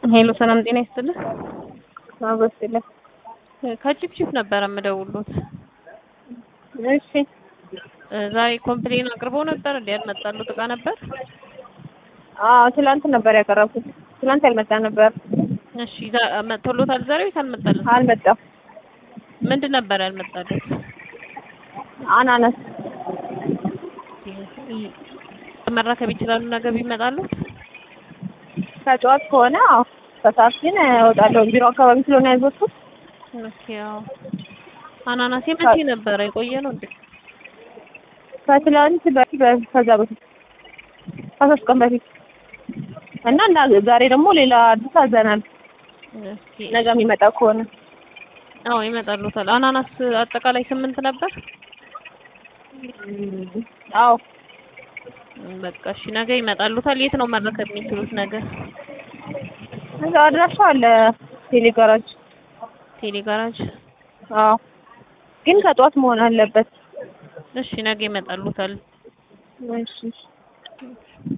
ሄሎ ሰላም ጤና ይስጥልህ። አበስለ ከቺፕቺፕ ነበረ የምደውሉት። እሺ ዛሬ ኮምፕሌን አቅርበው ነበር እንዴ? ያልመጣሉት እቃ ነበር? አዎ ትላንት ነበር ያቀረብኩት። ትላንት ያልመጣ ነበር። እሺ ዛ- መጥቶሎታል ዛሬ ወይስ አልመጣልም? አልመጣም። ምንድን ነበር ያልመጣለት? አናናስ መረከብ ይችላሉ ነገ ቢመጣሉ? ከጠዋት ከሆነ አዎ፣ ከሰዓት ግን እወጣለሁ። ቢሮ አካባቢ ስለሆነ ያዘዝኩት ኦኬ አዎ። አናናስ የመቼ ነበረ? የቆየ ነው እንዴ? ከትላንት በፊት በ- ከዛ በፊት ከሶስት ቀን በፊት እና እና ዛሬ ደግሞ ሌላ አዲስ አዘናል። እስኪ ነገ የሚመጣ ከሆነ አዎ ይመጣሉታል። አናናስ አጠቃላይ ስምንት ነበር። አዎ በቃ እሺ ነገ ይመጣሉታል። የት ነው መረከብ የሚችሉት ነገ? እዛ አድራሻው አለ ቴሌ ጋራጅ። ቴሌ ጋራጅ። አዎ ግን ከጠዋት መሆን አለበት። እሺ ነገ ይመጣሉታል። እሺ